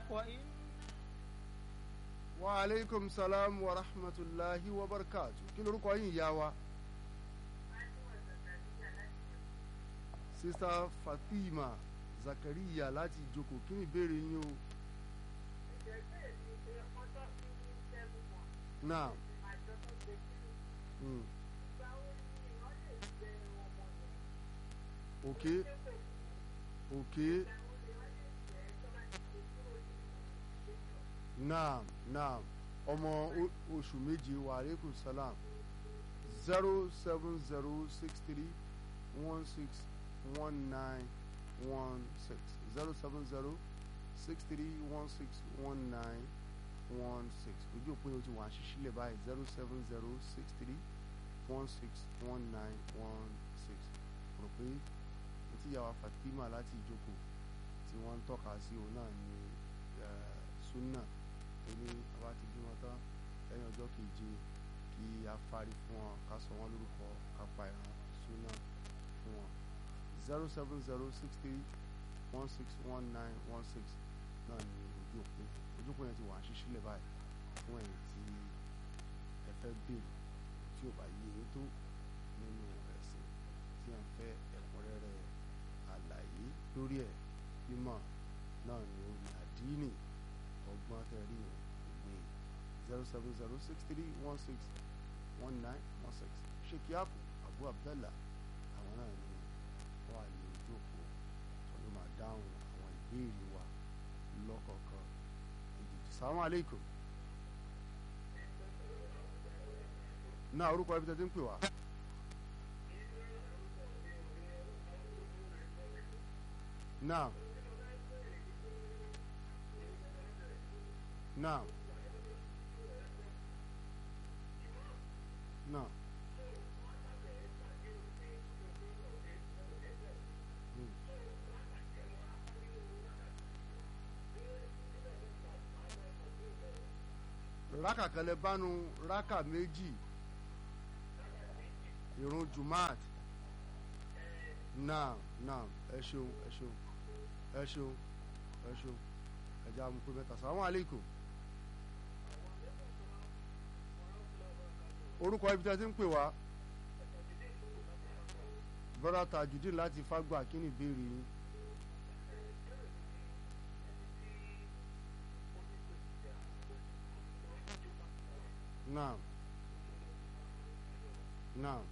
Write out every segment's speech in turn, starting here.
وإن wa aleykum salam wa rahmatulahi wa barakatu kí lorúkọ yín ìyá wa. sista fatima zakariya láti ìjókòó kí ni ìbéèrè yín o. náà. Mm. ok ok naam naam ọmọ o- oṣù méje wa aleykum salam zero seven zero six three one six one nine one six zero seven zero six three one six one nine one six ojú òpin ojú wa ṣíṣí lè báyìí zero seven zero six three one six one nine one six rò pé etí ìyàwó Fatima láti ìjókòó tí wọ́n ń tọ́ka sí òun náà ní eh, sunna tó ní àbá ti bímọ tán lẹ́yìn ọjọ́ keje kí a fárí fún wọn ká sọ wọ́n lórúkọ ká pa ìran sunna fún wọn zero seven zero six three one six one nine one six náà ní ojú òpin ojú òpin yẹn ti wà á ṣíṣí lẹ̀ báyìí fún ẹ̀yin tí ẹ fẹ́ béèrè tí ò bá yé e tó nínú ẹ̀sìn tí ẹ ń fẹ́ ẹ̀kúnrẹ́rẹ́ àlàyé lórí ẹ̀ mímọ̀ náà ni ó ní àdínì ọgbọ́n tẹ̀rí ìwé zero seven zero six three one six one nine one six ṣèkí àpò abu abdallah àwọn náà ni wọ́n wà ní ojú òpó tó ló máa dáhùn àwọn ìbéèrè wa lọ́kọ̀ọ̀kan èjìjì salamu aleykum náà orúkọ ibi tẹ́tí ń pè wá. Now. Now. Now. rákà kẹlẹ bánu rákà méjì ìrun jumaat náà náà ẹ ṣeun ẹ ṣeun ẹ ṣeun ẹ ṣeun ẹja amúkú mẹ́ta sàwọn aleikum orúkọ ibi tí a ti ń pè wá bọ́dà tajudeen láti fágbà kí ni ìbéèrè yín. Naam. Naam.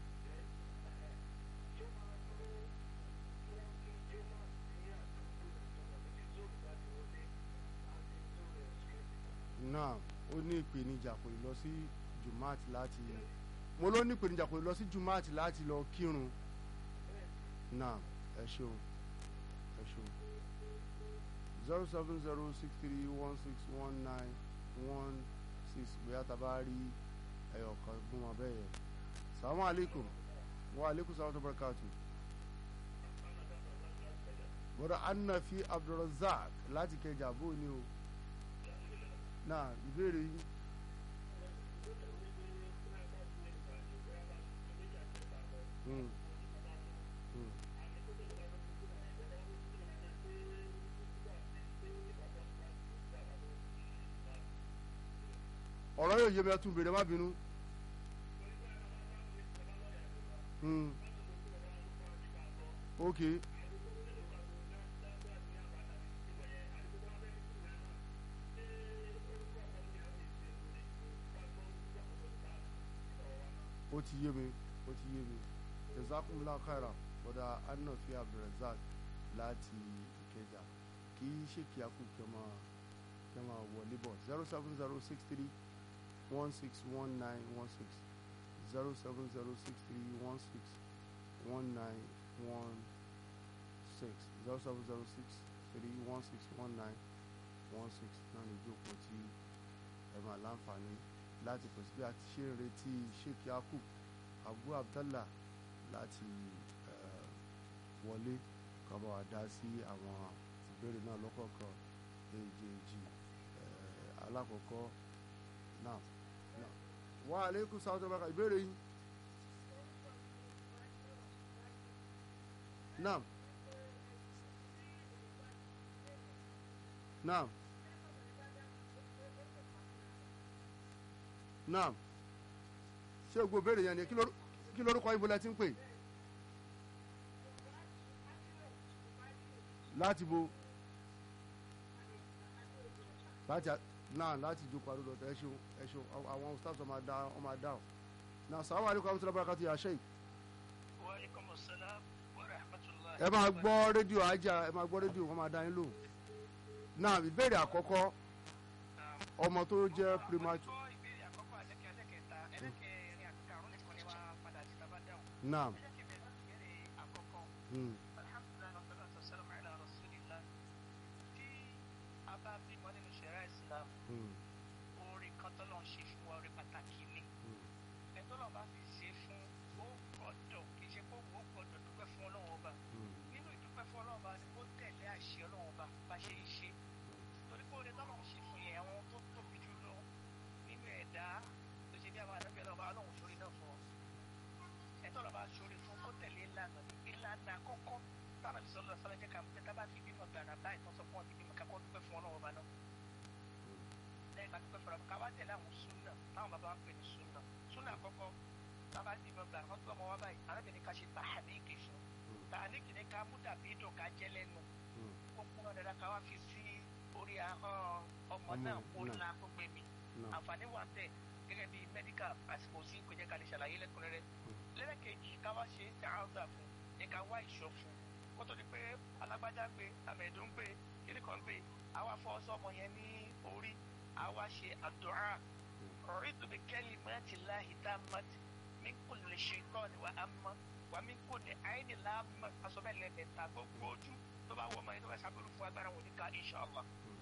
náà ó ní ìpèníjà kò lè lọ sí jumaat láti mo ló ní ìpèníjà kò lè lọ sí jumaat láti lọ kírun náà ẹ ṣeun ẹ ṣeun zero seven zero six three one six one nine one six bóyá tá a bá rí ẹyọ kan gún wọn bẹ́ẹ̀ yẹn salamu aleykum wa aleykum salaam tó barakatu bọ́dọ̀ anafi abdulrasaq láti kẹjà bó ni o náà ìbéèrè yìí. Mm. Mm. ọ̀rọ̀ yóò yé mi ẹ tún béèrè má bínú. Mm. okay. ó ti yé mi ó ti yé mi jazakumullahu khairan bọ́dà anafi abdulrasaq láti ìkẹjà kì í ṣe kí a kú kí ẹ máa kí ẹ máa wọlé bọ̀ zero seven zero six three one six one nine one six zero seven zero six three one six one nine one six zero seven zero six three one six one nine one six náà ní ìjókòó tí ẹ máa láǹfààní láti pèsè bí a ti ṣe ń retí sheikh yakub abu abdallah láti eh, wọlé kọ́ bá wa dá sí àwọn ìbéèrè náà lọ́kọ̀ọ̀kan èjèèjì eh, alákọ̀ọ́kọ́ náà náà wa aleykum salaam tó bá ka ìbéèrè yín náà náà naam ṣé gbogbo béèrè yẹn ni kí ló- kí lórúkọ ibo lẹ ti ń pè láti bo láti a- náà láti jókòó àdúgbò ẹ ṣeun ẹ ṣeun àwọn- àwọn staff ọmọ adá ọmọ adá ọ náà sàwọn àdúgbò àwọn tó lọ́bàrà kàtó yà ṣe yìí Waalaikum assalam wa rahmatullahi. ẹ máa gbọ́ rédíò ajá ẹ máa gbọ́ rédíò wọn máa dá yín lò náà ìbéèrè àkọ́kọ́ ọmọ tó jẹ́ premature Gbọ́ ìbéèrè àkọ́kọ́ àlẹ́kẹ̀ ẹlẹ́kẹta ẹlẹ́kẹrin àti karùn-ún nìkan ni wàá padà sí tábà dáhùn. náà Ẹlẹ́kẹ̀ bẹ̀rẹ̀ ìbéèrè àkọ́kọ́. mm, Alhamdulillah wa salatu wa salam ala rasulillah. Tí a bá bímọ nínú ṣẹ̀rá Islam, mm, oore kan tọ́lọ̀ ń ṣe fún wa oore pàtàkì ni. mm, Ẹ tọ́lọ̀ bá fi ṣe fún ó gbọ́dọ̀ kì í ṣe pé òun ó gbọ́dọ̀ dúpẹ́ fún Ọlọ́run ọba. mm, nínú ìdúpẹ́ fún ọlọ́run bá ní kó tẹ̀lé àṣẹ ọlọ́run bá bá ṣe ń ṣe torí pé oore tọ́lọ́run ṣe fún yẹn àwọn tó tóbi jù lọ nínú ẹ̀dá tó ṣe bí àwọn àdábẹ́ ọlọ́run bá ọlọ́run sórí náà fún ọ ẹ̀tọ́ ọlọ́run bá sórí fún kó tẹ̀lé ìlànà ìlànà àkọ́kọ́ táwọn ìṣọ́ lọ sọ́lá jẹ́ ká mú tẹ́tà bá fi bímọ gbàrà báyìí tó sọ fún ọ ti bímọ kakọ́ dúpẹ́ fún ọlọ́run bá náà lẹ́yìn bá dúpẹ́ fún ọlọ́run ká wá tẹ̀lé àwọn súnà táwọn bàbá wa ń pè ní súnà súnà àkọ́kọ́ tábà ti bímọ gbàrà wọ́n tó ọmọ wa báyìí arábìnrin ká ṣe tàhánìkì fún tàhánìkì ní ká mú dàbí dùn ká jẹ́ lẹ́nu mm, ó kúnná dáadáa ká wá fi sí orí ahọ́n ọmọ Ọmọ náà kó náà. la kó gbé mi náà àǹfààní wà ń bẹ̀ gẹ́gẹ́ bí medical àsìkò sí kò jẹ́ ká lè ṣàlàyé lẹ́kùnrẹ́rẹ́ lẹ́lẹ́kejì ká wá ṣe ṣàáńsà fún ní ká wá ìṣọ́ fún kó tó di pé alágbájá gbé amẹ̀dùn gbé kíní kan gbé àwa fọ́ sọ́mọ yẹn ní orí àwa ṣe àdúrà ọ̀rẹ́dù bí kẹ́lí mẹ́tì láhi tá a mọ̀ mí kò lè ṣe tọ́ ni wà á mọ̀ wà mí kò ní àyìnì láàmú asọ́bẹ̀ lẹ́mẹ̀ta gbogbo ojú tó bá wọ ọmọ yẹn tó bá ṣàbẹ̀rù fún agbára wọn ní ká inṣàlá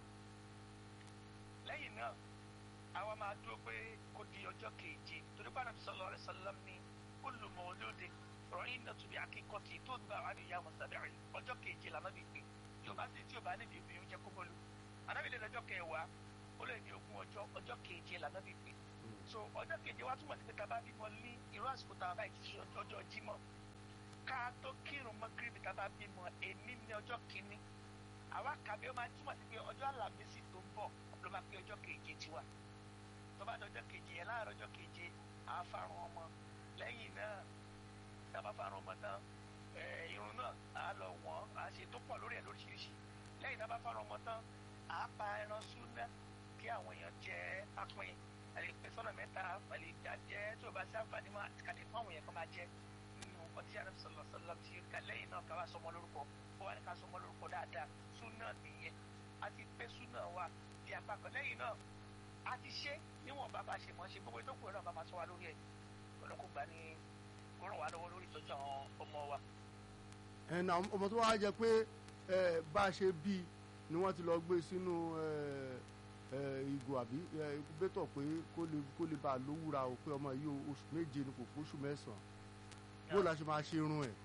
lẹ́yìn náà àwa máa dúró pé kó di ọjọ́ keje torí pé ànábì sallallahu alaihi wasallam ní kullu mawludin rahinatu bi aqiqati tó gba àwọn àdìyá wọn sábẹ́ rẹ̀ ọjọ́ keje lànà bí pé tí o bá sì tí o bá níbi ìbí oúnjẹ kó bọ́lu ànábì lè lọ́jọ́ kẹwàá ó lè ní ogún ọjọ́ ọjọ́ keje lànà bí pé so ọjọ́ keje wá túmọ̀ sí pé tá a bá bímọ ní irú àsìkò tá a bá ti ṣe ọjọ́ jímọ̀ ká tó kírun mọ́gírìbì tá a bá bímọ èní ní ọjọ́ kínní àwa kàbí ó máa túmọ̀ sí pé ọjọ́ àlàmísì tó ń bọ̀ ló máa pé ọjọ́ keje tiwa tó bá dọjọ́ keje yẹn láàárọ̀ ọjọ́ keje àá fárun ọmọ lẹ́yìn náà tá a bá fárun ọmọ tán ẹ̀, irun náà á lọ wọ́n á ṣe tó pọ̀ lórí ẹ̀ lóríṣiríṣi lẹ́yìn tá a bá fárun ọmọ tán àá pa ẹran súná kí àwọn èèyàn jẹ apin àlè pé sọ́nà mẹ́ta àlè jẹ́ tí o bá sí àǹfààní mọ́ àti kàdé fún àwọn èèyàn kan máa jẹ nínú nǹkan tí àrẹ sọlọ sọlọ ti ká lẹ́yìn náà ká wá sọmọ lórúkọ ó wà ní ká sọmọ lórúkọ dáadáa súná nìyẹn àti pé súná wà di apá kan lẹ́yìn náà a ti ṣe níwọ̀n bá bá ṣe mọ̀ ṣe gbogbo ìtókù náà bá máa sọ wa lórí ẹ̀ ọlọ́kùn gbà ní kó ràn wá lọ́wọ́ lórí ìtọ́jú àwọn ọmọ wa. ẹ̀ náà ọmọ tó wá jẹ pé ẹ, bá a ṣe bí ni wọ́n ti lọ gbé sínú ẹ, ẹ, ìgò àbí ẹ, incubator pé kó lè kó lè bá a lówúra o pé ọmọ yìí o, oṣù méje ni kò pé oṣù mẹ́sàn-án bó la ṣe máa ṣe irun ẹ̀.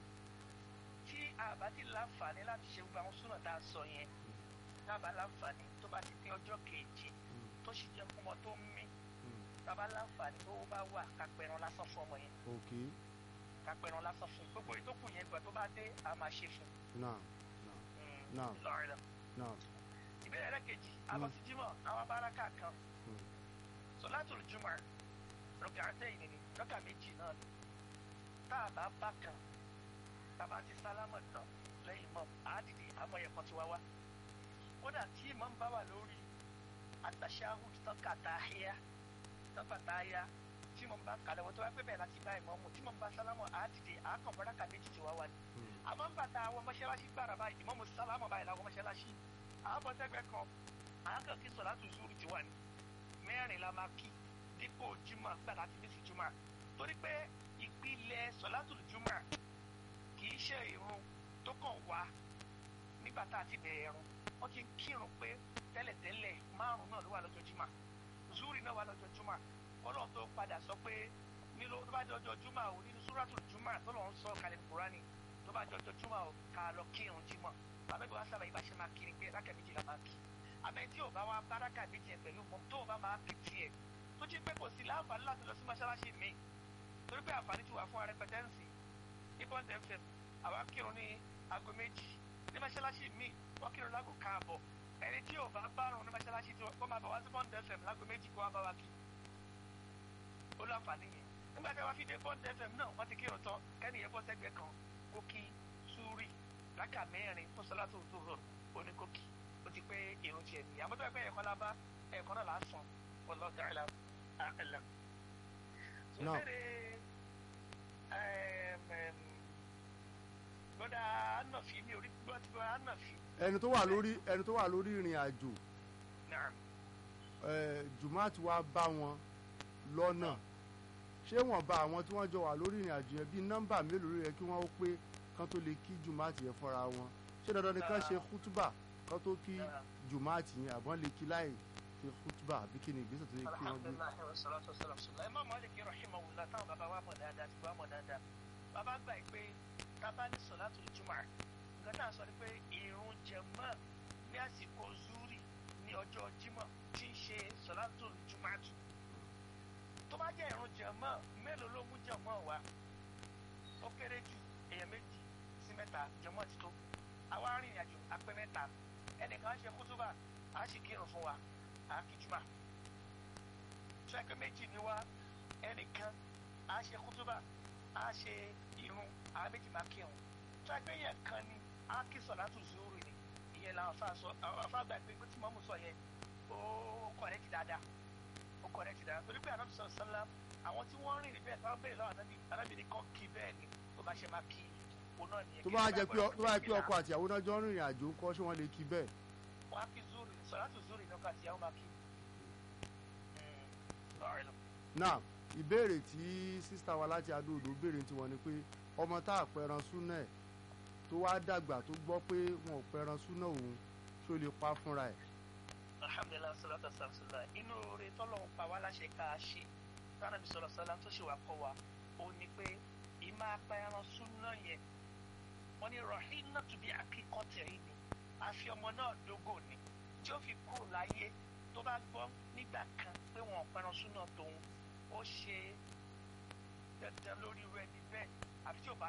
tí a bá ti láǹfààní láti ṣe gbogbo àwọn súnà tá a sọ yẹn tábà láǹfààní tó bá ti pé ọjọ́ keje tó sì jẹ́ ọmọ tó ń mí tábà láǹfààní tó bá wà kápẹ́ran lásán fún ọmọ yẹn ok kápẹ́ran lásán fún gbogbo ìtókù yẹn gbà tó bá dé a máa ṣe fún náà Náà. lọ́rẹ́ lọ. náà ìbéèrè ẹlẹ́kejì àlọ́ sí jímọ̀ àwọn báràkà kan Mm. sọlátùl jùmọ̀ rọ̀kà àtẹ̀yìn ni rọ̀kà méjì náà ni tá a bá bá kan tá a bá ti sálámọ̀ tán lẹ́yìn mọ́ àádìdì àmọ́ ẹ̀kọ́ ti wá wá kódà tí ìmọ̀ ń bá wà lórí àtàṣáhùd tán kàtàhíyá tán kàtàhíyá tí mo bá kalẹ̀ wọ́n tó wá pé bẹ́ẹ̀ láti bá ìmọ̀ mu tí mo bá sálámọ̀ àádìdì àákàn báràkà méjì ti wá wá ni àmọ́ ń bàtà àwọn mọ́ṣáláṣí gbàrà báyìí ìmọ̀ mo sálámọ̀ báyìí láwọn mọ́ṣáláṣí àwọn bọ́sẹ̀gbẹ́ kan àákàn kí sọ̀látù zúrù ti wà ní mẹ́rin la máa kí dípò jùmọ̀ gbàdá ti bísí jùmọ̀ torí pé ìpìlẹ̀ sọ̀látù jùmọ̀ kì í ṣe irun tó kàn wá nígbà tá a ti bẹ̀rẹ̀ irun wọ́n ti ń kírun pé tẹ́lẹ̀tẹ́lẹ̀ márùn-ún náà ló wà lọ́jọ́ jùmọ̀ zúrì náà wà lọ́jọ́ jùmọ̀ ọlọ́run tó padà sọ pé nílò tó bá jẹ́ ọjọ́ jùmọ̀ ò nínú súrátù jùmọ̀ tó lọ́n sọ kalẹ̀ ní kúránì tó bá jẹ́ ọjọ́ jùmọ̀ ò ká lọ kírun jùmọ̀ àbẹ́bí wa sábà yìí bá ṣe máa kiri pé rákà méjì la máa kí àmẹ́ tí ò bá wá báràkà méjì ẹ̀ pẹ̀lú mọ́ tó ò bá máa kí tiẹ̀ tó jí pé kò sí láǹfààní láti lọ sí mọ́ṣáláṣí mi torí pé àǹfààní ti wà fún arẹpẹtẹ́ǹsì ní bond fm àwa kírun ní aago méjì ní mọ́ṣáláṣí mi wọ́n kírun láago káàbọ̀ ẹni tí ò bá bárun ní mọ́ṣáláṣí tí wọ́n máa bọ̀ wá sí bond fm láago méjì kó wá bá wa kí ó láǹfààní yẹn nígbà tí wọ́n fi dé bond fm náà wọ́n ti kírun tán kẹ́ni yẹn bọ́ sẹ́gbẹ̀ẹ́ kan kó kí súrì láka mẹ́rin fún sọlá tó tó rọ̀ ó ní kó kí ó ti pé irun tiẹ̀ nìyí àmọ́ tó ẹgbẹ́ ẹ̀kọ́ lábá ẹ̀kọ́ náà là á sàn ọlọ́dà ẹ̀là ẹ̀là. Náà. gbọ́dọ̀ ànàfí mi ò rí gbọ́dọ̀ ànàfí ẹni tó wà lórí ẹni tó wà lórí ìrìn àjò náà eh, jùmọ̀tì wa bá wọn lọ́nà ṣé wọ́n bá àwọn tí wọ́n jọ wà lórí ìrìn àjò yẹn bíi nọ́mbà mélòó ló yẹ kí wọ́n ó pé kán tó lè kí jùmọ̀tì yẹn fọ́ra wọn ṣé dandan ni kán ṣe kútúbà kán tó kí jùmọ̀tì yẹn àbọ̀n lè kí láì ṣe kútúbà àbí kí ni ìgbésẹ̀ tó yẹ kí wọ́n gbé. alhamdulilayi wa salatu wa salam sula imam maliki rahimahullah táwọn bàbá wa mọ̀ dáadáa ti wá mọ̀ dáadáa bàbá gbà pé tábà ní sọ̀látù jùmọ̀ nǹkan tá a sọ ni pé irun jẹ̀mọ́ ní àsìkò zuri ní ọjọ́ jímọ̀ tí ń ṣe sọ̀látù jùmọ̀tù tó bá jẹ́ irun jẹ̀mọ́ mélòó ló mú jẹ̀mọ́ wa ó kéré jù èèyàn méjì sí mẹ́ta jẹ̀mọ́ ti tó àwa arìnrìn àjò apẹ́ mẹ́ta ẹnìkan á ṣe kútúbà á sì kírun fún wa á kí jùmọ̀ tó ẹgbẹ́ méjì ni wá ẹnìkan á ṣe kútúbà á ṣe irun àwọn méjì máa kírun tó ẹgbẹ́ yẹn kan ni á kí sọ̀látù zúrù ni ìyẹn làwọn afa sọ àwọn afa gbà pé pé tí mọ́mú sọ yẹn ó kọ̀rẹ́tì dáadáa ó kọ̀rẹ́tì dáadáa torí pé àná sọ sọ́lá àwọn tí wọ́n rìn bẹ́ẹ̀ táwọn bẹ̀rẹ̀ lọ́wọ́ ànábì anábìrin kan kí bẹ́ẹ̀ ni tó bá ṣe máa kí òun náà nìyẹn tó kí bá ló jẹ́ pé tó bá jẹ́ pé gbọ́dọ̀ ọkọ àti ìyàwó náà jọ ń rìnrìn àjò ńkọ́ ṣé wọ́n lè kí bẹ́ẹ̀. wọ́n á kí zúrù sọ̀látù zúrù ìnáwó àti ìyàwó máa kí. lọ́ọ̀rẹ́ lọ. náà ìbéèrè tí sísá wa láti adóodò béèrè tiwọn ni pé ọmọ tá a pẹran súnà ẹ̀ tó wá dàgbà tó gbọ́ pé wọn ò pẹran súnà òun ṣó lè pa fúnra ẹ̀. alhamdulilayi salatu asalamsala inú oore tọ́lọ́hún pa wá láṣẹ ká a ṣe tánàbí sọ̀rọ̀ sọ́lá tó ṣe wà kọ́ wa ó ní pé ìmọ̀ apẹran súnà yẹn wọ́n ní rahina tùbí akíkọ́ tẹ̀rí ni àfi ọmọ náà dógò ni tí ó fi kúrò láyé tó bá gbọ́ nígbà kan pé wọn ò pẹran súnà tòun ó ṣe dandan lórí irú ẹni bẹ́ẹ̀ àfi tí ò bá